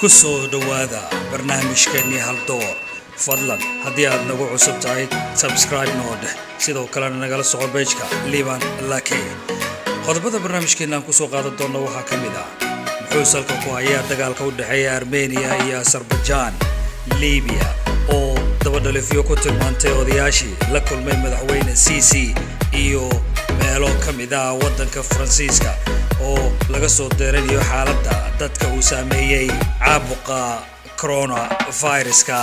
ku soo dhowaada barnaamijkeennii haldoor fadlan haddii aad nagu cusub tahay sabscribe noo dheh sidoo kalena nagala soco beejka liban lake qodobada barnaamijkeenaan kusoo qaadan doonna waxaa ka mid ah muxuu salka ku hayaa dagaalka u dhexeeya armeniya iyo asarbajaan libiya oo dabadhalifyo ku tilmaantay odayaashii la kulmay madaxweyne cici iyo meelo ka mid ah waddanka faransiiska oo laga soo deeranayo xaaladda dadka uu saameeyey caabuqa coronaviruska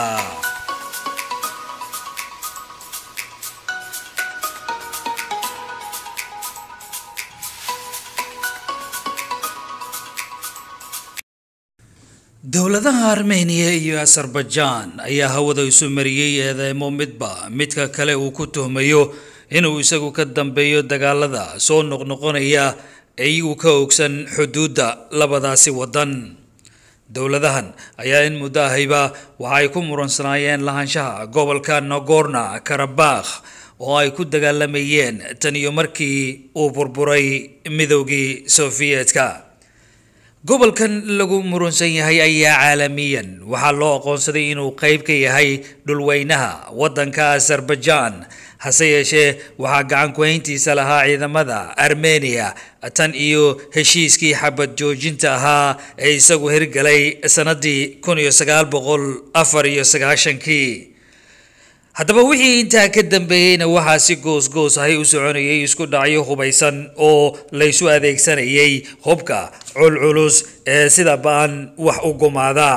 dowladaha armeniya iyo asarbajaan ayaa hawada isu mariyey eedeymo midba midka kale uu ku tuhmayo inuu isagu ka dambeeyo dagaalada soo noqnoqonaya iyagu ka ogsan xuduudda labadaasi waddan dowladahan ayaa in muddo ahayba waxa ay ku muransanaayeen lahaanshaha gobolka nagorno karabakh oo ay ku dagaalamayeen tan iyo markii uu burburay midoogii sofiyeetka gobolkan lagu murunsan yahay ayaa caalamiyan waxaa loo aqoonsaday inuu qayb ka yahay dhulweynaha waddanka asarbajaan hase yeeshee waxaa gacan ku-hayntiisa lahaa ciidamada armeniya tan iyo heshiiskii xabad joojinta ahaa ee isagu hirgalay sannaddii kun iyo sagaal boqol afar iyo sagaashankii haddaba wixii intaa ka dambeeyeyna waxaa si goos-goos ahay u soconayay isku dhacyo hubaysan oo laysu adeegsanayay hubka culculus ee sida ba-an wax u gumaada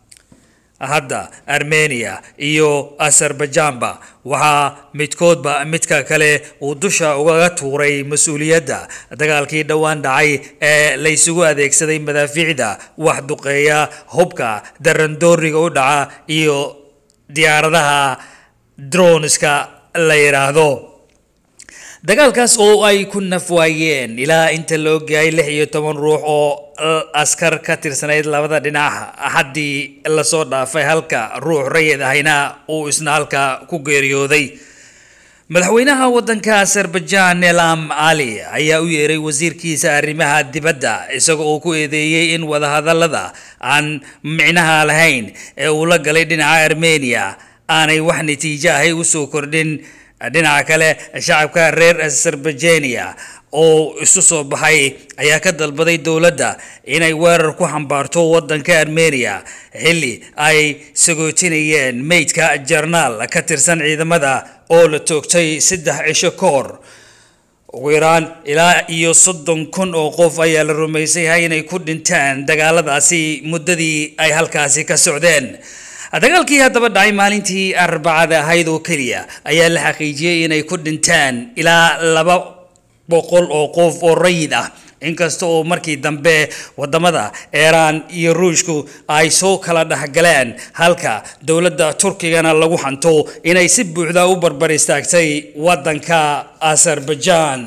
hadda armeniya iyo asarbajaanba waxaa midkoodba midka kale uu dusha ugaga tuuray mas-uuliyadda dagaalkii dhowaan dhacay ee laysugu adeegsaday madaafiicda wax duqeeya hubka darandooriga u dhaca iyo diyaaradaha droneska la yidhaahdo dagaalkaas oo ay ku nafwaayeen ilaa inta la ogyahay lix iyo toban ruux oo askar ka tirsanayd labada dhinac haddii lasoo dhaafay halka ruux rayid ahayna uu isna halka ku geeriyooday madaxweynaha waddanka asarbajaan elam ali ayaa u yeeray wasiirkiisa arrimaha dibadda isagoo uu ku eedeeyey in wadahadallada aan micnaha lahayn ee uu la galay dhinaca armeniya aanay wax natiijo ahay usoo kordhin dhinaca kale shacabka reer asarbajania oo isu soo baxay ayaa ka dalbaday dowladda inay weerar ku xambaarto waddanka armeniya xilli ay sagootinayeen meydka jarnaal ka tirsan ciidamada oo la toogtay saddex cisho ka hor ugu yaraan ilaa iyo soddon kun oo qof ayaa la rumaysay yahay inay ku dhintaan dagaaladaasi muddadii ay halkaasi ka socdeen dagaalkii haddaba dhacay maalintii arbacada ahayd oo keliya ayaa la xaqiijiyey inay ku dhintaan ilaa laba boqol oo qof oo rayid ah inkasta oo markii dambe wadamada iiraan iyo ruushku ay soo kala dhexgaleen halka dowladda turkigana lagu hanto inay si buuxda u barbar istaagtay waddanka asarbajaan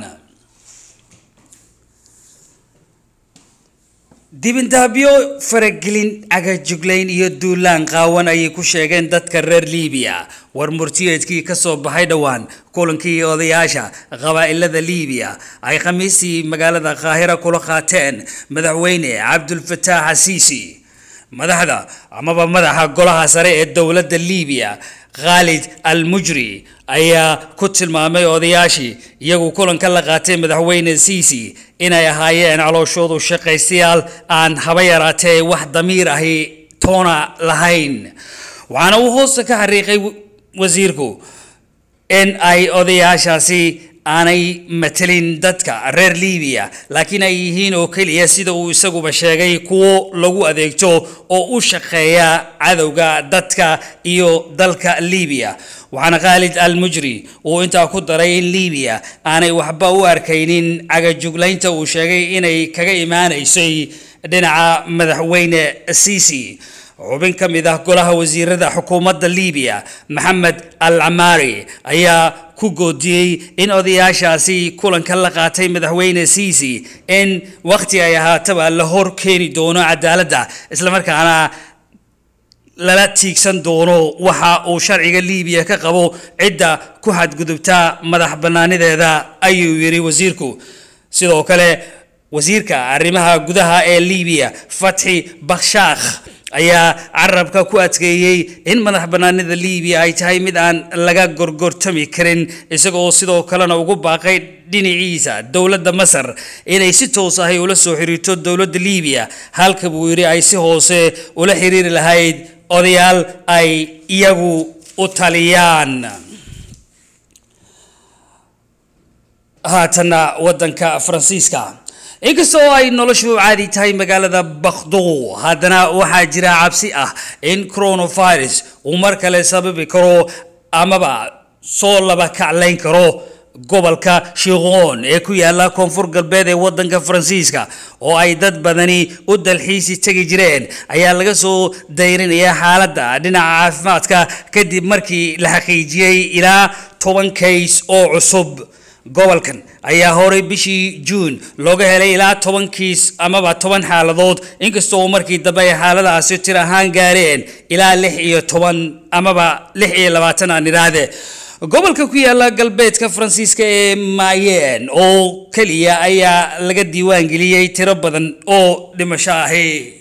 dibindaabyo faragelin agajuglayn iyo duulaan qaawan ayay ku sheegeen dadka reer libiya war murtiyeedkii ka soo baxay dhowaan kulankii odayaasha qabaa'ilada libiya ay khamiistii magaalada qaahira kula qaateen madaxweyne cabdulfataax asiisi madaxda amaba madaxa golaha sare ee dowladda libiya khaalid al mujri ayaa ku tilmaamay odayaashii iyagu kulanka la qaatay madaxweyne ciisi inay ahaayeen calooshoodu shaqaystayaal aan haba yaraatee wax damiir ahi toona lahayn waxaana uu hoosta ka xariiqay wasiirku in ay odayaashaasi aanay matelin dadka reer libiya laakiin ay yihiin oo keliya sida uu isaguba sheegay kuwo lagu adeegto oo u shaqeeya cadowga dadka iyo dalka libiya waxaana khaalid al mujri uu intaa ku daray in libiya aanay waxba u arkaynin cagajuglaynta uu sheegay inay kaga imaanaysay dhinaca madaxweyne ciisi xubin ka mid ah golaha wasiirada xukuumadda libiya maxamed al camaari ayaa ku goodiyey in odayaashaasi kulanka la qaatay madaxweyne ciisi in wakhti ay ahaataba la hor keeni doono cadaaladda islamarkaana lala tiigsan doono waxa uu sharciga liibiya ka qabo cidda ku xadgudubta madax bannaanideeda ayuu yidhi wasiirku sidoo kale wasiirka arrimaha gudaha ee liibiya fatxi bakshaakh ayaa carabka ku adkeeyey in madax bannaanida liibiya ay tahay mid aan laga gorgortami karin isaga oo sidoo kalena ugu baaqay dhinaciisa dowladda masar inay si toos ahay ula soo xiriirto dowladda liibiya halka buu yidhi ay si hoose ula xiriiri lahayd odayaal ay iyagu u taliyaan haatanna waddanka faransiiska inkasta oo ay noloshu caadi tahay magaalada bakhdo haddana waxaa jira cabsi ah in coronavirus uu mar kale sababi karo amaba soo laba kaclayn karo gobolka shiqoon ee ku yaala koonfur galbeed ee waddanka faransiiska oo ay dad badani u dalxiisi tegi jireen ayaa laga soo dayrinaya xaaladda dhinaca caafimaadka kadib markii la xaqiijiyey ilaa toban kays oo cusub gobolkan ayaa horay bishii juun looga helay ilaa toban kiis amaba toban xaaladood inkastoo markii dambe ay xaaladaasi tir ahaan gaareen ilaa lix iyo toban amaba lix iyo labaatan aan idhaahde gobolka ku yaala galbeedka faransiiska ee mayen oo keliya ayaa laga diiwaan geliyey tiro badan oo dhimasho ahi